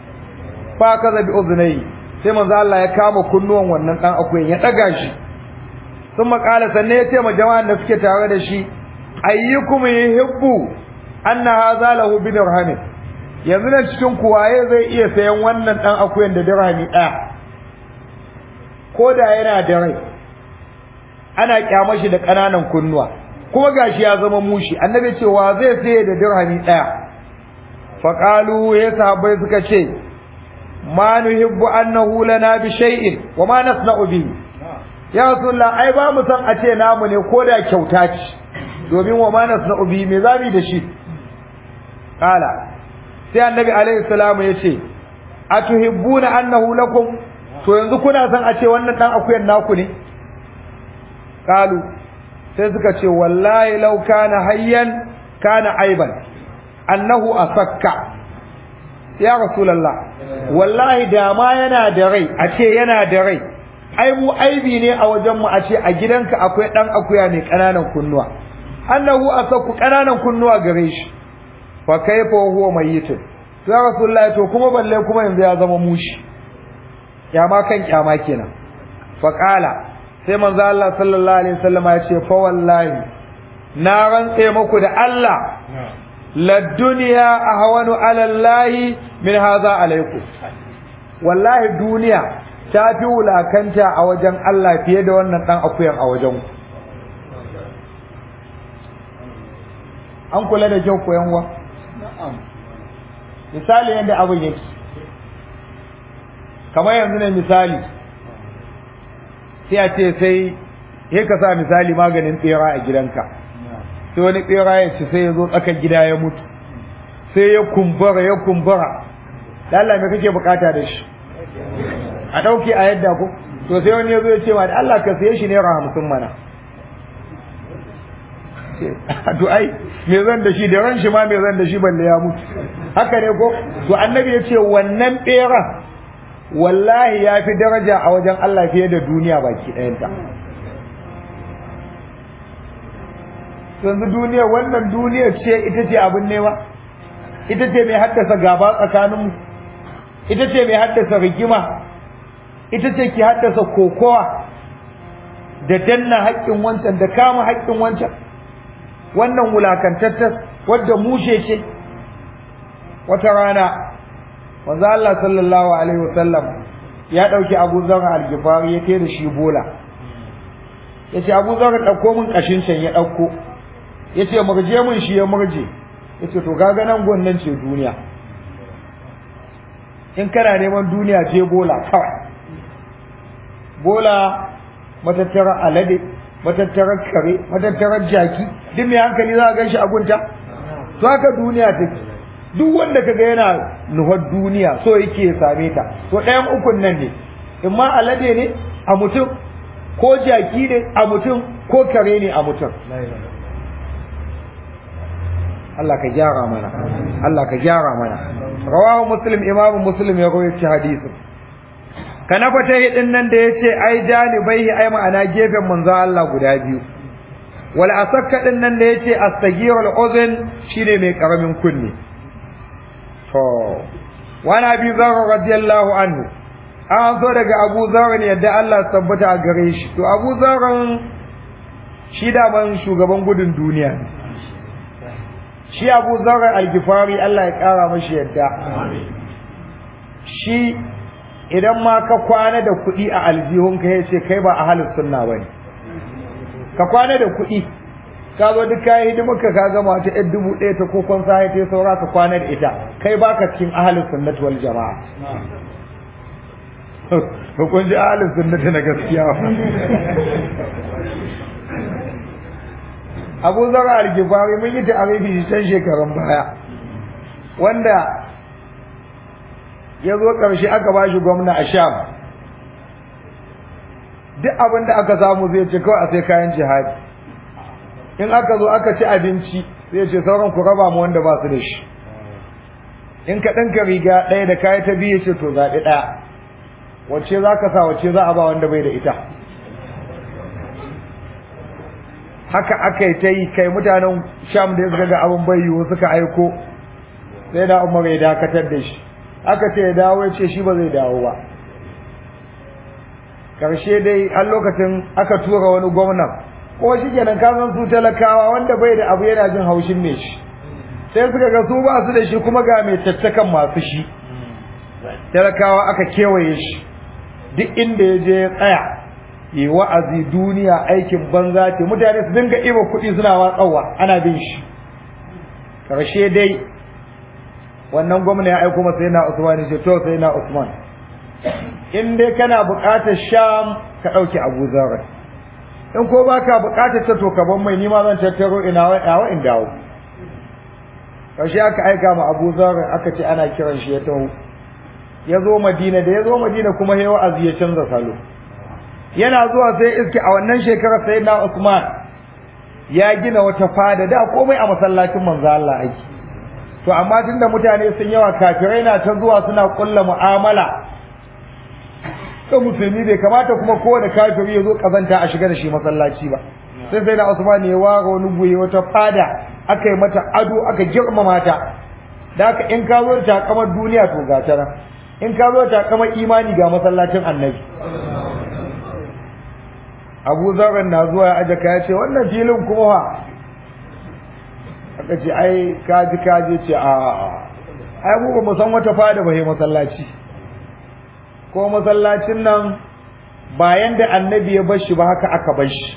fa kaza bi uznai sai manzo Allah ya kama kunnuwan wannan dan akuyan ya daga shi sun makala sanne ya ce ma jama'an da suke tare da shi ayyukum yuhibbu anna hadha lahu bi dirhamin yanzu nan cikin kuwaye zai iya sayan wannan dan akuyan da dirhami daya ko da yana da rai ana kyama shi da kananan kunnuwa kuma gashi ya zama mushi annabi ce wa zai saye da dirhami ɗaya faƙalu ya sahabbai suka ce ma nuhibbu annahu lana bi shay'in wa ma nasna'u bihi ya rasulullah ai ba mu san a ce namu ne ko da kyauta ce domin wa ma nasna'u bihi me zamu da shi kala sai annabi alaihi salamu ya ce atuhibbuna annahu lakum to yanzu kuna san a ce wannan dan akuyan naku ne kalu sai suka ce wallahi law kana hayyan kana aiban annahu asakka ya rasulullah wallahi da ma yana da rai a ce yana da rai ai mu aibi ne a wajen mu a ce a gidanka akwai dan akuya mai kananan kunnuwa annahu asakku kananan kunnuwa gare shi fa kaifa huwa mayyitun to ya rasulullah to kuma balle kuma yanzu ya zama mushi kyama kan kyama kenan fa qala sai manzo Allah sallallahu alaihi wasallam ya ce fa wallahi na rantse muku da Allah la dunya ahwanu ala Allah min hadha alaikum wallahi duniya ta fi wulakanta a wajen Allah fiye da wannan dan akuyan a wajen ku an kula da kyau koyan wa misali yadda abin yake kamar yanzu ne misali sai a ce sai ya ka sa misali maganin tsera a gidanka sai wani tsera ya ci sai ya zo tsakar gida ya mutu sai ya kumbura ya kumbura da Allah me kake bukata da shi a ɗauke a yadda ku to sai wani ya zo ya ce ma da Allah ka siye shi naira hamsin mana to ai me zan da shi da ran shi ma me zan da shi balle ya mutu haka ne ko to annabi ya ce wannan beran wallahi ya fi daraja a wajen Allah fiye da duniya baki ɗayanta yanzu duniya wannan duniya ce ita ce abin nema ita ce mai haddasa gaba tsakaninmu ita ce mai haddasa rigima ita ce ki haddasa kokowa da danna haƙƙin wancan da kama haƙƙin wancan wannan wulakantattar wadda mushe ce wata rana wanzu Allah sallallahu alaihi wasallam ya ɗauki abu zara algifari ya kai da shi bola ya ce abu zara ɗauko min ƙashin can ya ɗauko ya ce murje min shi ya murje ya ce to gaga nan gwannan ce duniya in kana neman duniya ce bola kawai bola matattara alade matattarar kare matattarar jaki duk mai hankali za a gan shi a gunta to haka duniya take duk wanda kaga yana nuhar duniya so yake ya same ta to ɗayan ukun nan ne in ma alade ne a mutum ko jaki ne a mutum ko kare ne a mutum Allah ka gyara mana Allah ka gyara mana rawahu muslim imamu muslim ya rawaita hadisin kana fata hidin nan da yace ai janibaihi ai ma'ana gefen manzo Allah guda biyu wal asakka din nan da yace astagirul uzun shine mai karamin kunni to wani abi zarra radiyallahu anhu an so daga abu zarra ne yadda Allah tabbata a gare shi to abu zarran shi da ban shugaban gudun duniya ne shi abu zarra algifari Allah ya kara mashi yadda shi idan ma ka kwana da kuɗi a aljihunka ya ce kai ba a halin sunna ba ne ka kwana da kuɗi ka zo duk kayan hidimarka ka gama ta yan dubu ɗaya ta kokon sahi ta saura ka kwana da ita kai baka cikin ahalin sunnati wal jama'a kun ji ahalin sunnati na gaskiya abu zara algifari mun yi ta'arifi shi can shekarun baya wanda ya zo ƙarshe aka ba shi gwamna a sham duk abin da aka samu zai ce kawai a sai kayan jihadi in aka zo aka ci abinci zai ce sauran ku raba mu wanda ba su da shi in ka ɗinka riga ɗaya da kayan ta biyu ce to zaɓi ɗaya wacce za ka sa wacce za a ba wanda bai da ita haka aka yi ta yi kai mutanen sham da suka ga abin bai yiwu suka aiko sai da umar ya dakatar da shi aka ce ya dawo ya ce shi ba zai dawo ba karshe dai har lokacin aka tura wani gwamnan ko shi kenan ka san su talakawa wanda bai da abu yana jin haushin ne shi sai suka ga su ba su da shi kuma ga mai tattakan masu shi talakawa aka kewaye shi duk inda ya je ya tsaya yi wa'azi duniya aikin banza ce mutane su dinga iba kuɗi suna watsawa ana bin shi karshe dai wannan gwamna ya aiko masa yana Usman ce to sai na Usman in dai kana buƙatar Sham ka ɗauki Abu Zarr in ko baka buƙatar ta to ka ban mai nima zan tattaro ina wa in dawo karshe aka aika ma Abu Zarr aka ce ana kiran shi ya taho ya zo Madina da ya zo Madina kuma ya wa'azi ya canza salo yana zuwa sai iske a wannan shekarar sai na Usman ya gina wata fada da komai a masallacin manzo Allah aiki to amma tunda mutane sun yawa kafirai na ta zuwa suna kulla mu'amala to musulmi bai kamata kuma kowane kafiri ya zo kazanta a shiga da shi masallaci ba sai sai na Usman ya ware wani guye wata fada aka yi mata ado aka girmama ta da haka in ka zo da takamar duniya to ga ta in ka zo da takamar imani ga masallacin annabi abu zaran na zuwa ya aje ka ya ce wannan filin kuma fa aka ce ai kaji kaji ce a ai mu ba mu san wata fada ba masallaci ko masallacin nan bayan da annabi ya bar shi ba haka aka bar shi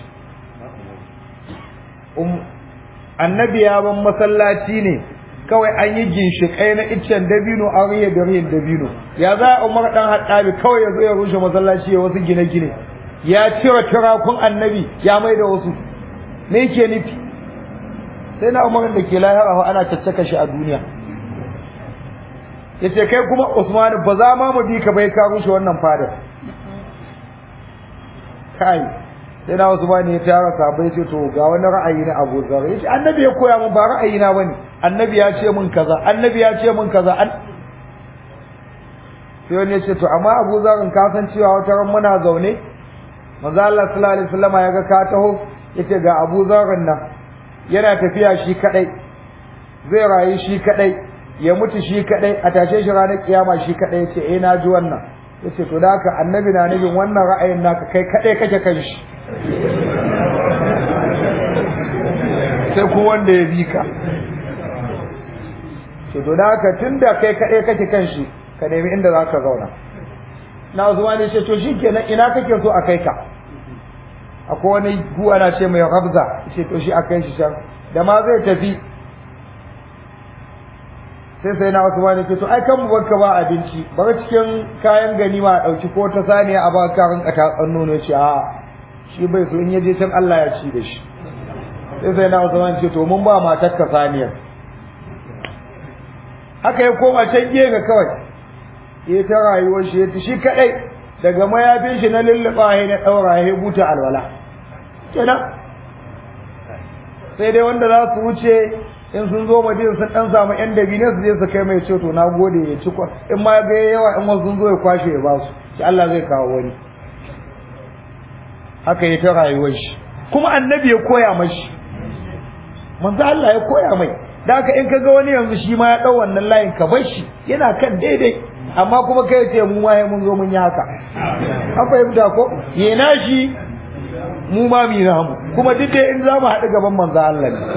annabi ya ban masallaci ne kawai an yi ginshiƙai na iccen dabino an riya da riyan dabino ya za a umar dan haɗabi kawai ya zo ya rushe masallaci ya wasu gine-gine ya cire turakun annabi ya mai da wasu me ke nufi sai na umarin da ke lahira ana caccaka shi a duniya ya ce kai kuma usmanu ba za ma mu bi ka bai ka rushe wannan fadar kai sai na usmanu ya tara sabai ce to ga wani ra'ayi na abu zar ya ce annabi ya koya min ba ra'ayi na bane annabi ya ce min kaza annabi ya ce min kaza sai wani ya ce to amma abu zarin ka san cewa wata ran muna zaune manzo Allah sallallahu alaihi wasallam ya ga ka taho yace ga Abu Zarrin nan yana tafiya shi kadai zai rayu shi kadai ya mutu shi kadai a tashe shi ranar kiyama shi kadai yace eh na ji wannan yace to da haka annabi na nabin wannan ra'ayin naka kai kadai kake kan shi sai ku wanda ya bi ka to da haka tunda kai kadai kake kan shi ka nemi inda zaka zauna na zuwa ne ce to shikenan ina kake so a kai ka akwai wani gu ana ce mai rabza ce to shi a kai shi can da ma zai tafi sai sai na wasu wani ce to ai kan mu barka ba abinci bar cikin kayan ganima a dauki ko ta saniya a ba ka rinka ta tsanno ne ce a shi bai so in ya je can Allah ya ci da shi sai sai na wasu wani ce to mun ba matar ka saniyar haka ya koma can gefe kawai ya ta rayuwar shi ya shi kadai daga mayafin shi na lulluɓa ya na ɗaura ya buta alwala kenan sai dai wanda za su wuce in sun zo madina sun ɗan samu yan dabine su je su kai mai ceto na gode ya ci in ma ga yawa in wasu sun zo ya kwashe ya ba su shi Allah zai kawo wani haka ya ta rayuwar shi kuma annabi ya koya mashi manzo Allah ya koya mai da haka in kaga wani yanzu shi ma ya ɗau wannan layin ka bar shi yana kan daidai amma kuma kai ce mu ma mun zo mun yi haka an fahimta ko yana shi mu ma mi mu kuma duk dai in za mu haɗu gaban manzo Allah ne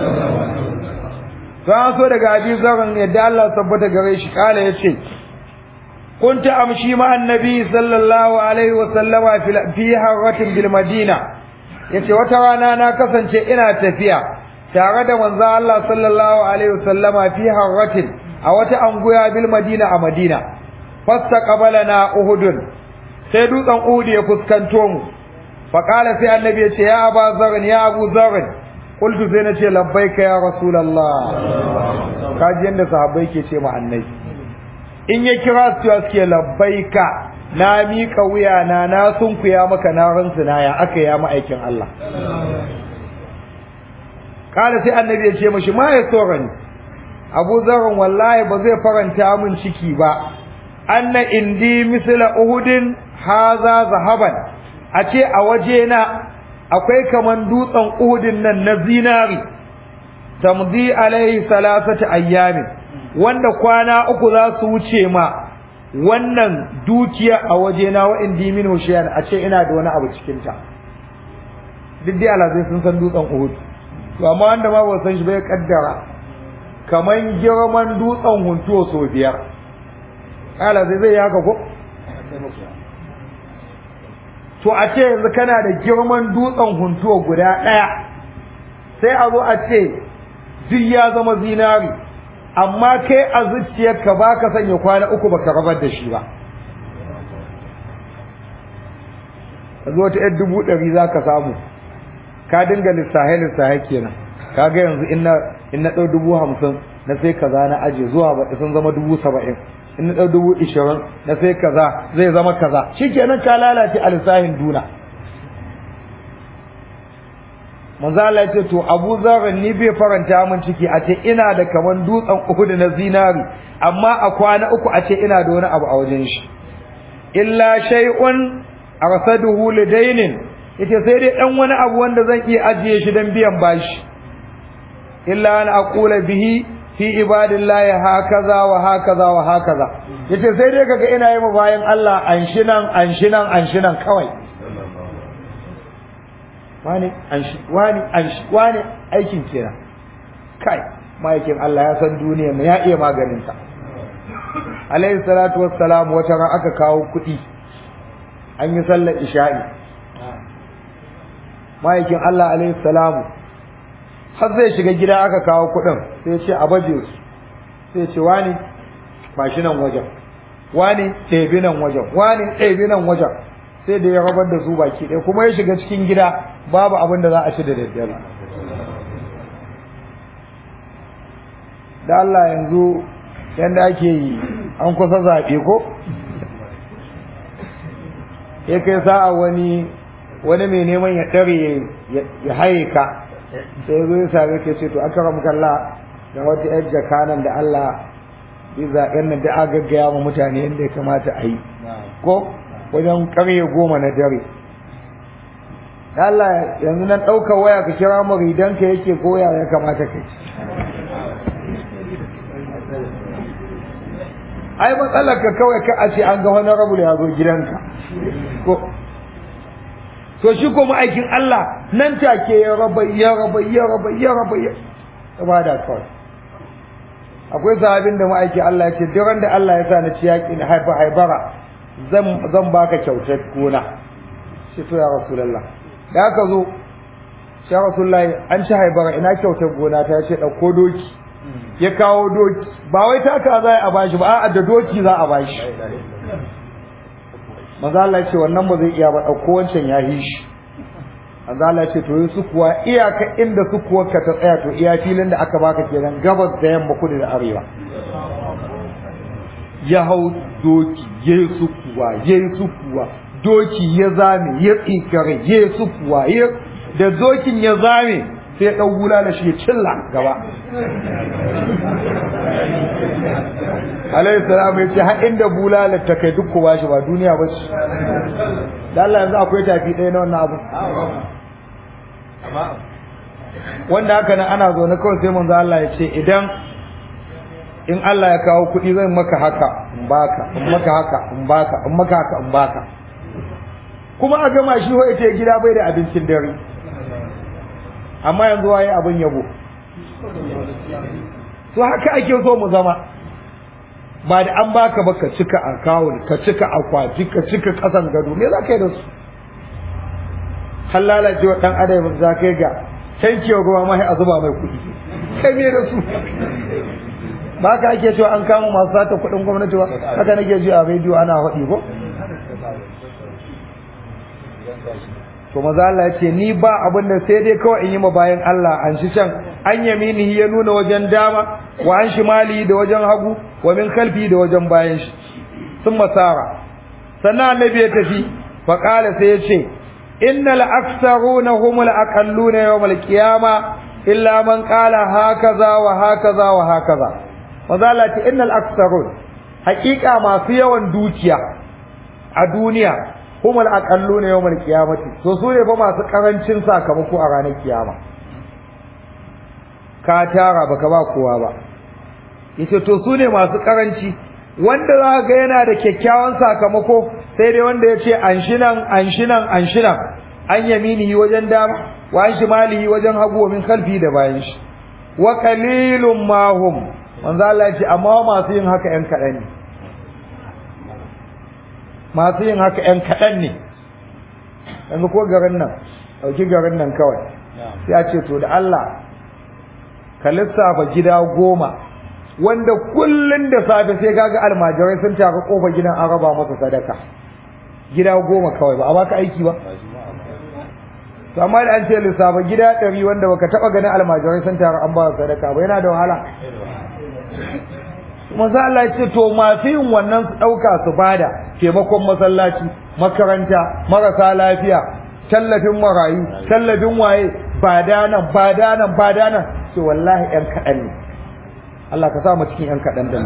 an so daga abi zaran yadda Allah tabbata gare shi kala yace kunta amshi ma annabi sallallahu alaihi wa sallama fi harratin bil madina yace wata rana na kasance ina tafiya tare da manzo Allah sallallahu alaihi wa sallama fi harratin a wata anguya bil madina a madina fastaqbalana uhudun sai dutsen uhud ya fuskanto mu faqala sai annabi ya ce ya aba zarn ya abu zarn qultu sai nace labbaika ya rasulullah kaji yanda sahabbai ke ce ma annabi in ya kira su ya suke labbaika na miƙa wuya na na sunkuya maka na rantsuna ya aka ya ma'aikin Allah kala sai annabi ya ce mashi ma ya tsorani abu zarn wallahi ba zai faranta min ciki ba anna indi misla uhudin haza zahaban a ce a waje na akwai kaman dutsen uhudin nan na zinari tamdi alaihi salasata ayyamin wanda kwana uku za su wuce ma wannan dukiya a waje na wa indi min hushiyan a ce ina da wani abu cikin ta duk dai alazai sun san dutsen uhud to amma wanda ma ba san shi bai kaddara kaman girman dutsen huntuwa so biyar kala zai zai haka ko to a ce yanzu kana da girman dutsen huntuwa guda ɗaya sai a zo a ce duk ya zama zinari amma kai a zuciyarka ba ka sanya kwana uku baka rabar da shi ba a zo ta yan dubu ɗari za ka samu ka dinga lissahe lissahe kenan ka ga yanzu in na ɗau dubu hamsin na sai kaza na aje zuwa baɗi sun zama dubu saba'in in na ɗau dubu ishirin na sai kaza zai zama kaza shi kenan ka lalace a lissahin duna manzo Allah ce to Abu Zar ni bai faranta min ciki a ce ina da kaman dutsen Uhud na zinari amma a kwana uku a ce ina da wani abu a wajen shi illa shay'un arsaduhu lidainin yace sai dai dan wani abu wanda zan iya ajiye shi dan biyan bashi illa an aqula bihi fi ibadillahi hakaza wa hakaza wa hakaza yace sai dai kaga ina yi mu bayan Allah anshinan anshinan anshinan kawai wani anshi wani anshi wani aikin kenan kai ma'aikin Allah ya san duniya mu ya iya maganin ta alayhi salatu wassalam wata ran aka kawo kuɗi an yi sallar isha'i ma'aikin Allah alayhi salamu har zai shiga gida aka kawo kuɗin sai ce a baje su sai ce wani ba shi nan wajen wani ɗebi nan wajen wani ɗebi nan wajen sai da ya rabar da su baki ɗaya kuma ya shiga cikin gida babu abin da za a ci da daddare da Allah yanzu yadda ake yi an kusa zaɓe ko ya kai sa'a wani wani mai neman ya ɗare ya haye ka sai zo ya same ka ce to aka ramu kalla da wata yar jakanan da Allah bi zaɓen nan da aka gaggaya ma mutane yadda ya kamata a yi ko wajen ƙarye goma na dare Allah yanzu nan ɗaukar waya ka kira maridanka yake koya ya kamata ka ci ai matsalar ka kawai ka a ce an ga wani rabu ya zo gidanka ko to shi ko ma'aikin Allah nan take ya raba ya raba ya raba ya raba ya ba da kawai akwai sahabin da ma'aikin Allah ya ce duk da Allah ya sa na ci yaƙi na haifa haibara zan zan baka kyautar gona shi to ya rasulullah da aka zo ya rasulullah an ci haibara ina kyautar gona ta ce ɗauko doki ya kawo doki ba wai taka za a bashi ba a'a da doki za a bashi manzo Allah ya ce wannan ba zai iya ba dauko wancan ya yi shi manzo Allah ya ce to su kuwa iyaka inda su kuwa ka ta tsaya to iya filin da aka baka kenan gabas da yamma kudu da arewa ya hau doki ya yi su kuwa ya yi su kuwa doki ya zame ya tsikare ya yi su kuwa da dokin ya zame sai ya ɗau gula da shi ya cilla gaba alayhi salam ya ce har inda bulala ta kai duk kowa shi ba duniya ba ce da Allah yanzu akwai tafi ɗaya na wannan abu wanda haka nan ana zaune kawai sai manzo Allah ya ce idan in Allah ya kawo kuɗi zan maka haka in baka in maka haka in baka in maka haka in baka kuma a gama shi wa ita gida bai da abincin dare amma yanzu waye abin yabo to haka ake so mu zama ba da an baka ba ka cika akawun ka cika akwati ka cika kasan gado me za ka yi da su har lalacewa dan adam za ka yi ga tankewa ruwa ma a zuba mai kuɗi kai me da su ba ka ake cewa an kama masu sata kuɗin gwamnati ba haka nake ji a rediyo ana faɗi ko to maza Allah ya ce ni ba abin da sai dai kawai in yi ma bayan Allah an shi can an yaminihi ya nuna wajen dama wa an shimali da wajen hagu wa min kalfi da wajen bayan shi sun masara sannan annabi ya tafi fa qala sai ya ce innal aktharuna humul aqalluna yawmal qiyama illa man qala hakaza wa hakaza wa hakaza maza Allah ya ce innal aktharun haƙiƙa masu yawan dukiya a duniya humul aqalluna yawmal qiyamati to su ne fa masu karancin sakamako a ranar kiyama ka tara baka ba kowa ba yace to su ne masu karanci wanda za ga yana da kyakkyawan sakamako sai dai wanda ya ce anshinan anshinan anshinan an yaminihi wajen dama wa an shimalihi wajen hagu wa min khalfi da bayan shi wa qalilum ma hum manzo Allah ya ce amma masu yin haka yan kadan ne masu yin haka ‘yan kaɗan ne yanzu ko garin nan ɗauki garin nan kawai sai a ce to da Allah ka lissafa gida goma wanda kullun da safe sai kaga almajirai sun tafi kofar gidan an raba masa sadaka gida goma kawai ba a baka aiki ba to amma da an ce lissafa gida ɗari wanda baka taɓa ganin almajirai sun taru an ba sadaka ba yana da wahala manzo Allah ya ce to masu yin wannan su ɗauka su bada taimakon masallaci makaranta marasa lafiya tallafin marayu tallafin waye bada nan bada nan bada nan ce wallahi ƴan kaɗan ne Allah ka sa mu cikin ƴan kaɗan da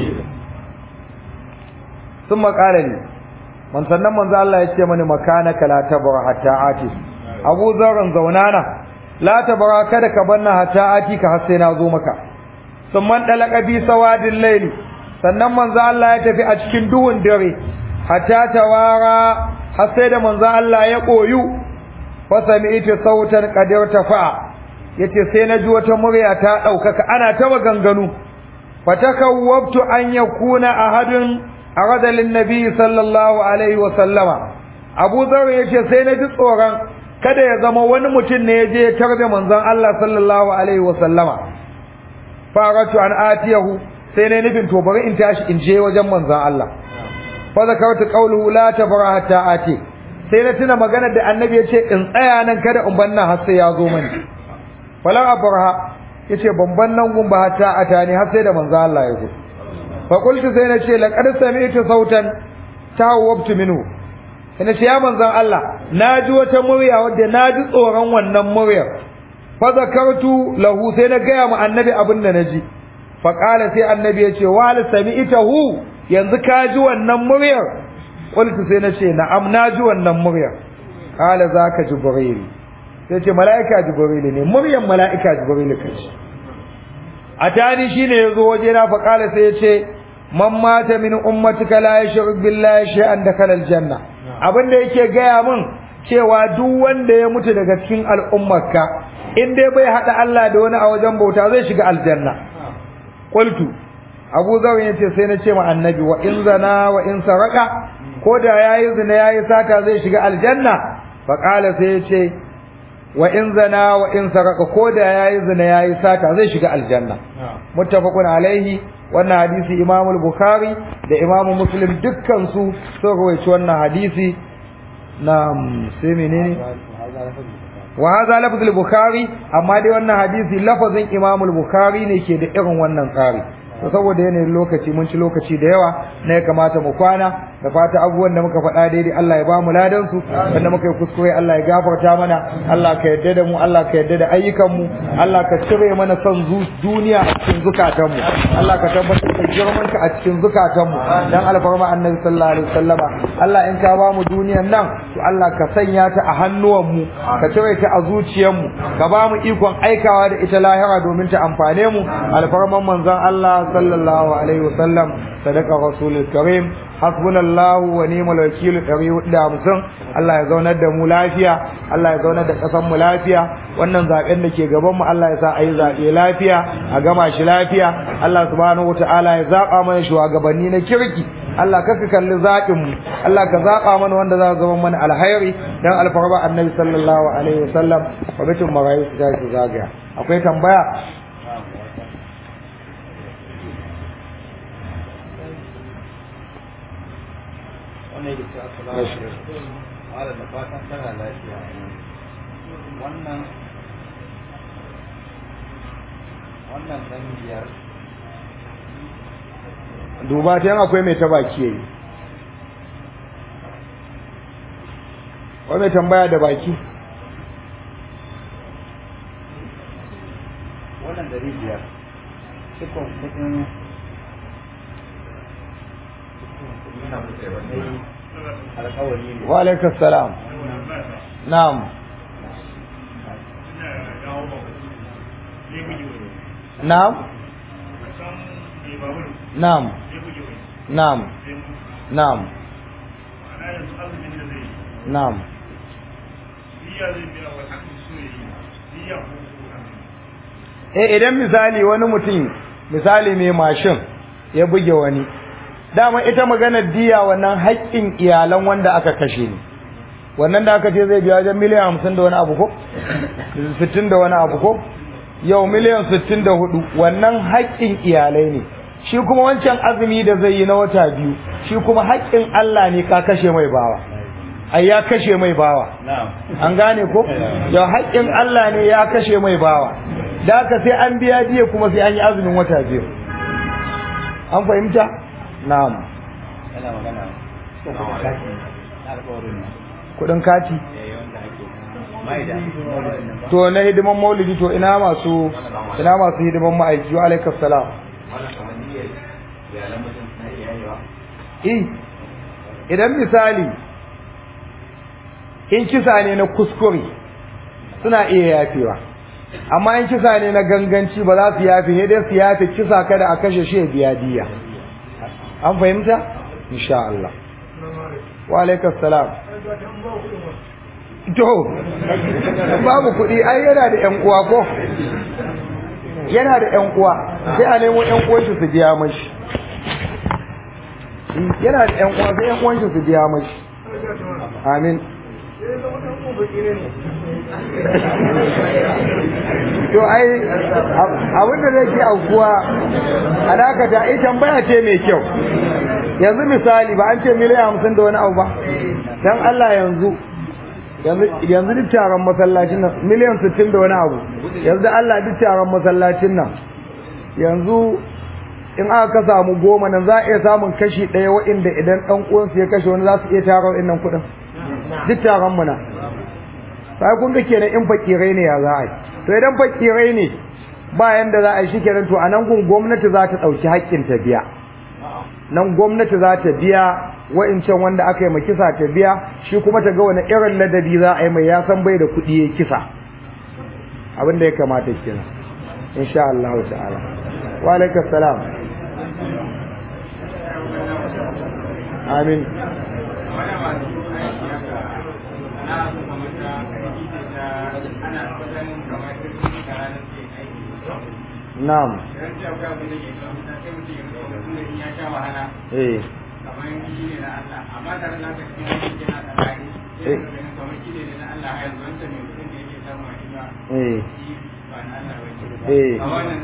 sun makala ne man sannan manzo Allah ya ce mani makanaka la tabra hatta ati Abu Zarran zaunana la tabra kada ka banna hatta ati ka har sai na zo maka sun man dalaka bi sawadin layli sannan manzo Allah ya tafi a cikin duhun dare hatta tawara har sai da manzo Allah ya koyu fa sami'tu sautan qadir tafa yace sai na ji wata murya ta daukaka ana ta maganganu fatakawwabtu an yakuna ahadun arada lin nabi sallallahu alaihi wa sallama Abu Dharr yace sai na ji tsoron kada ya zama wani mutum ne ya je ya tarbe manzon Allah sallallahu alaihi wa sallama faratu an atiyahu sai ne nufin to bari in tashi in je wajen manzon Allah fa zakartu qawluhu la tabra hatta ati sai na tuna magana da annabi ya ce in tsaya nan kada in banna har sai ya zo mani falan abraha yace ban ban nan gun ba hatta atani har sai da manzon Allah ya zo fa qultu sai na ce laqad sami'tu sautan tawabtu minhu sai ce ya manzon Allah naji wata murya wadda naji tsoron wannan muryar fa zakartu lahu sai na gaya mu annabi abin da naji fa qala sai annabi ya ce wa hal sami'tahu yanzu ka ji wannan muryar qultu sai na ce na'am na ji wannan muryar qala zaka jibril sai ce mala'ika jibril ne muryar mala'ika jibril kace atani shine yazo waje na fa qala sai ya ce man mata min ummatika la yushrik billahi shay'an dakhala aljanna abin da yake gaya min cewa duk wanda ya mutu daga cikin al'ummarka in dai bai hada Allah da wani a wajen bauta zai shiga aljanna qultu Abu Zar yace sai na ce ma annabi wa in zana wa in saraka ko da yayi zina yayi sata zai shiga aljanna fa qala sai yace wa in zana wa in saraka ko da yayi zina yayi sata zai shiga aljanna muttafaqun alaihi wannan hadisi Imam al-Bukhari da Imam Muslim dukkan su sun rawaito wannan hadisi na sai menene wa hadha lafz al-bukhari amma dai wannan hadisi lafazin imam al-bukhari ne ke da irin wannan tsari to saboda yanayin lokaci mun ci lokaci da yawa ne ya kamata mu kwana da fata abubuwan da muka faɗa daidai Allah ya ba mu ladan su wanda muka yi kuskure Allah ya gafarta mana Allah ka yarda da mu Allah ka yarda da ayyukan mu Allah ka cire mana son duniya a cikin zukatan mu Allah ka tabbatar da girman ka a cikin zukatan mu dan alfarma annabi sallallahu alaihi wasallama Allah in ka ba mu duniyan nan to Allah ka sanya ta a hannuwan mu ka cire ta a zuciyar mu ka ba mu ikon aikawa da ita lahira domin ta amfane mu alfarman manzon Allah sallallahu alaihi wasallam sadaka rasulul karim hasbunallahu wa ni'mal wakil 450 Allah ya zaunar da mu lafiya Allah ya zaunar da kasan mu lafiya wannan zaben da ke gaban mu Allah ya sa ayi zabe lafiya a gama shi lafiya Allah subhanahu wataala ya zaba mana shugabanni na kirki Allah kaka kalli zaɓin mu Allah ka zaɓa mana wanda za zama mana alhairi dan alfarba annabi sallallahu alaihi wasallam wa bitin marayu su tashi zagaya akwai tambaya wannan yake cewa assalamu alaikum malam da fatan kana lafiya wannan wannan dan biyar duba ta yan akwai mai ta baki yayi wai mai tambaya da baki wannan dari biyar cikon kudin alkawari ne wa alaikum salam na'am na'am na'am na'am na'am na'am eh idan misali wani mutum misali mai mashin ya buge wani dama ita maganar diya wannan haƙƙin iyalan wanda aka kashe ne wannan da aka ce zai biya wajen miliyan hamsin da wani abu ko sittin da wani abu ko yau miliyan sittin da hudu wannan haƙƙin iyalai ne shi kuma wancan azumi da zai yi na wata biyu shi kuma haƙƙin Allah ne ka kashe mai bawa ai ya kashe mai bawa an gane ko yau haƙƙin Allah ne ya kashe mai bawa da haka sai an biya diya kuma sai an yi azumin wata biyu an fahimta na'am yana magana na alƙawarin nan kudin kati eh wanda ake mai da maulidin nan ba to na hidiman maulidi to ina masu ina masu hidiman ma'aiki wa alaikas salam wannan kamar niyyar iyalan mutum suna iya yayewa eh idan misali in kisa ne na kuskure suna iya yafewa amma in kisa ne na ganganci ba za su yafe ne dai su yafe kisa kada a kashe shi ya biya diya an fahimta insha Allah wa alaikas salam to babu kuɗi ai yana da ƴan uwa ko yana da ƴan uwa sai a nemo ƴan uwan shi su biya mashi yana da ƴan uwa sai ƴan uwan shi su biya mashi amin to ai abin da zai ke aukuwa a dakata ai tambaya ce mai kyau yanzu misali ba an ce miliyan hamsin da wani abu ba dan Allah yanzu yanzu duk taron masallacin nan miliyan sittin da wani abu yanzu Allah duk taron masallacin nan yanzu in aka ka samu goma nan za a iya samun kashi ɗaya waɗanda idan ɗan uwansu ya kashe wani za su iya tara waɗannan kuɗin duk taron mu na sai kun ga kenan in fakirai ne ya za a yi to idan fakirai ne ba yanda za a yi shikenan to a nan gun gwamnati za ta ɗauki haƙƙin ta biya nan gwamnati za ta biya wa'incan wanda aka yi ma kisa ta biya shi kuma ta ga wani irin ladabi za a yi mai ya san bai da kuɗi ya kisa abin da ya kamata kenan insha Allah ta'ala wa alaikum salam amin na'am eh eh eh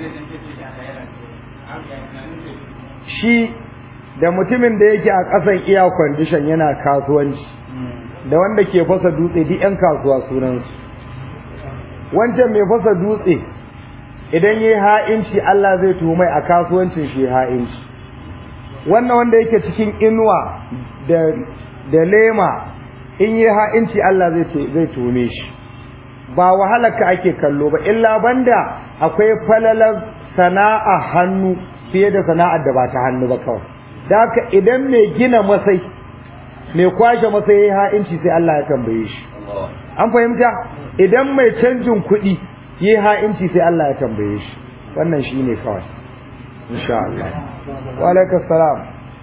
shi da mutumin da yake a ƙasan iya kwandishan yana kasuwanci da wanda ke fasa dutse duk 'yan kasuwa sunansu wancan mai fasa dutse idan yi ha'inci Allah zai tuhumai a kasuwancin shi ha'inci wannan wanda yake cikin inuwa da da lema in yi ha'inci Allah zai zai tuhume shi ba wahalarka ake kallo ba illa banda akwai falalar sana'a hannu fiye da sana'ar da ba ta hannu ba kawai da haka idan mai gina masai mai kwashe masai yayi ha'inci sai Allah ya tambaye shi an fahimta idan mai canjin kuɗi yi ha'inci sai Allah ya tambaye shi wannan shi ne kawai insha Allah wa alaikas salam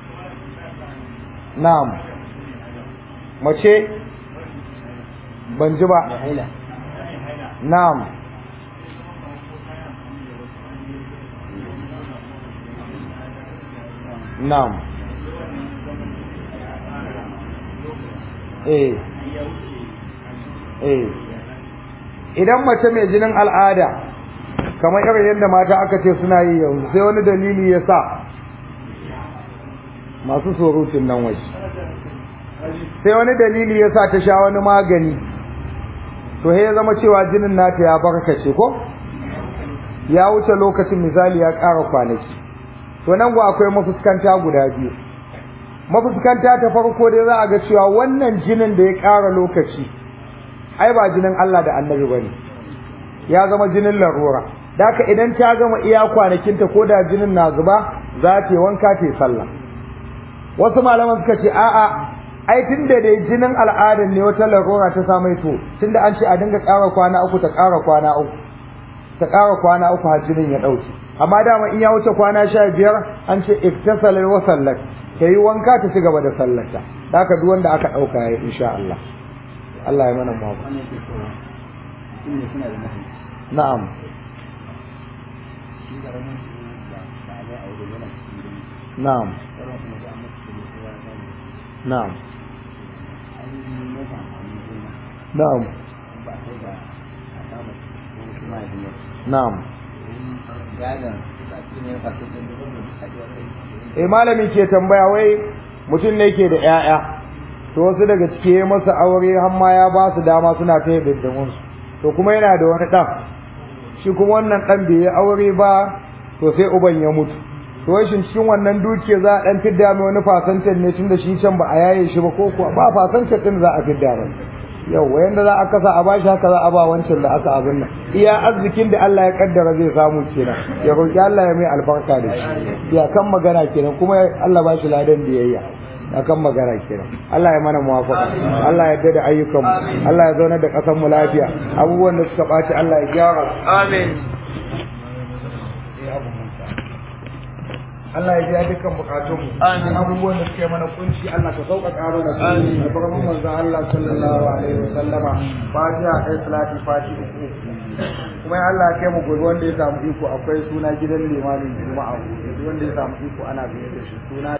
na'am mace ban ji ba na'am na'am eh eh idan mace mai jinin al'ada kamar irin yadda mata aka ce suna yi yanzu sai wani dalili ya sa masu surutun nan waje sai wani dalili ya sa ta sha wani magani to ya zama cewa jinin nata ya barkace ko ya wuce lokacin misali ya ƙara kwanaki to nan gwa akwai mafuskanta guda biyu mafuskanta ta farko dai za a ga cewa wannan jinin da ya ƙara lokaci ai ba jinin Allah da annabi bane ya zama jinin larura daka idan ta gama iya kwanakinta ko da jinin na zuba za ta yi wanka ta yi sallah wasu malaman suka ce a'a ai tunda dai jinin al'adar ne wata larura ta samu to tunda an ce a dinga ƙara kwana uku ta ƙara kwana uku ta ƙara kwana uku har jinin ya ɗauke amma dama in ya wuce kwana sha biyar an ce iktasal wa sallat ta yi wanka ta ci gaba da sallata haka duk wanda aka ɗauka ya insha Allah Allah ya mana mawa na'am na'am na'am na'am ba sai da a samu wasu mahaifiya na'am gadon sati ne ba su da a kai eh malami ke tambaya wai mutum ne ke da 'ya'ya to wasu daga ciki ya masa aure har ma ya ba su dama suna ta yin su to kuma yana da wani ɗan shi kuma wannan ɗan bai yi aure ba to sai uban ya mutu to wai shin cikin wannan dukiya za a ɗan fidda mai wani fasantar ne tun da shi can ba a yaye shi ba ko kuwa ba fasantar ɗin za a fidda mai yau wayanda za a kasa a bashi haka za a ba wancan da aka abin nan iya arzikin da Allah ya kaddara zai samu kenan ya roki Allah ya mai albarka da shi ya kan magana kenan kuma Allah ba shi ladan biyayya ya kan magana kenan Allah ya mana muwafaqa Allah ya dada ayyukan mu Allah ya zauna da kasan mu lafiya abubuwan da suka baci Allah ya gyara amin Allah ya biya dukkan bukatun mu abubuwan da suke mana kunci Allah ka sauƙaƙa mana su albarkatun manzon Allah sallallahu alaihi wasallama fatiha kai salati fati uku kuma ya Allah kai mu gobe wanda ya samu iko akwai suna gidan limamin juma'a wanda ya samu iko ana biye da shi suna